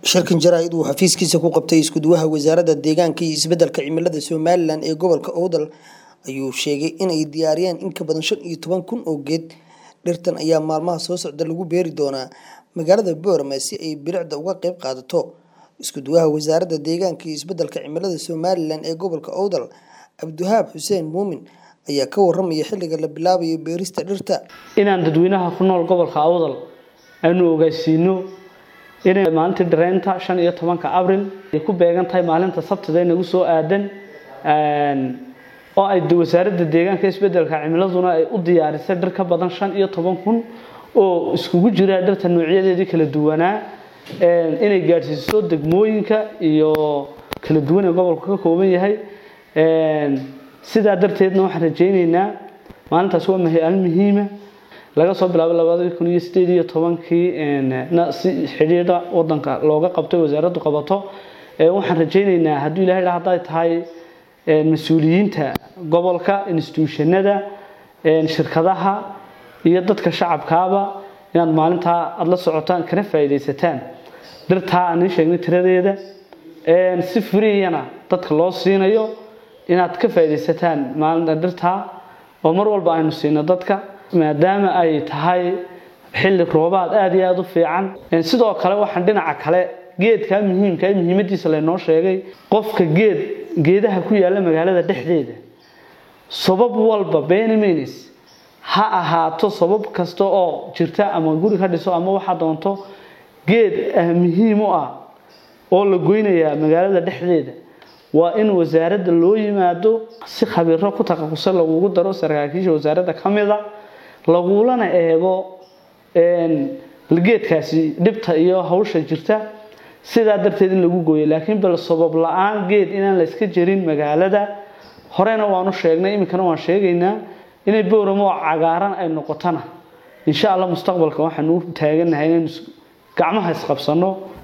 shirkan jaraa'id uu xafiiskiisa ku qabtay iskuduwaha wasaaradda deegaanka iyo isbeddelka cimilada somalilan ee gobolka owdal ayuu sheegay inay diyaariyeen in ka badan shan iyo toban kun oo geed dhirtan ayaa maalmaha soo socda lagu beeri doonaa magaalada boorama si ay bilicda uga qayb qaadato iskuduwaha wasaaradda deegaanka iyo isbeddelka cimilada somalilan ee gobolka owdal cabdiwahaab xuseen muumin ayaa ka waramaya xilliga la bilaabayo beerista dhirta inaan dadweynaha ku nool gobolka awdal aanu ogeysiino inay maalintii dhareynta shan iyo tobanka abril ay ku beegan tahay maalinta sabtida nagu soo aadan oo ay wasaaradda deegaanka isbedelka cimiladuna ay u diyaarisay dhir ka badan shan iyo toban kun oo iskugu jira dhirta noocyadeedii kala duwanaa inay gaadhsiiso degmooyinka iyo kala duwan ee gobolku ka kooban yahay sidaa darteedna waxaan rajayneynaa maalintaas waa maalin muhiima laga soo bilaabo labadii kun iyo sideed iyo tobankii si xidhiidha wadanka looga qabto wasaaraddu qabato waxaan rajayneynaa hadduu ilahay dha hadday tahay mas-uuliyiinta gobolka instituushanada shirkadaha iyo dadka shacabkaaba inaad maalintaa aada la socotaan kana faa'iidaysataan dhirtaa aan ii sheegnay tiradeeda si friyana dadka loo siinayo inaad ka faa'iidaysataan maalinta dhirtaa oo mar walba aynu siino dadka maadaama ay tahay xilli roobaad aada iyo aada u fiican sidoo kale waxaan dhinaca kale geedkaa muhiimka ee muhiimadiisa laynoo sheegay qofka geed geedaha ku yaalla magaalada dhexdeeda sabab walba benimanes ha ahaato sabab kasta oo jirta ama guri ka dhiso ama waxaa doonto geed muhiim u ah oo la goynayaa magaalada dhexdeeda waa in wasaaradda loo yimaado si khabiiro ku taqasusay lagugu daro saraakiisha wasaaradda ka mida lagulana eego geedkaasi dhibta iyo hawsha jirta sidaa darteed in lagu gooyo laakiin bal sabab la-aan geed inaan la iska jarin magaalada horena waanu sheegnay iminkana waan sheegaynaa inay booramo cagaaran ay noqotona insha allah mustaqbalka waxaanu u taaganahay inaynu gacmaha isqabsano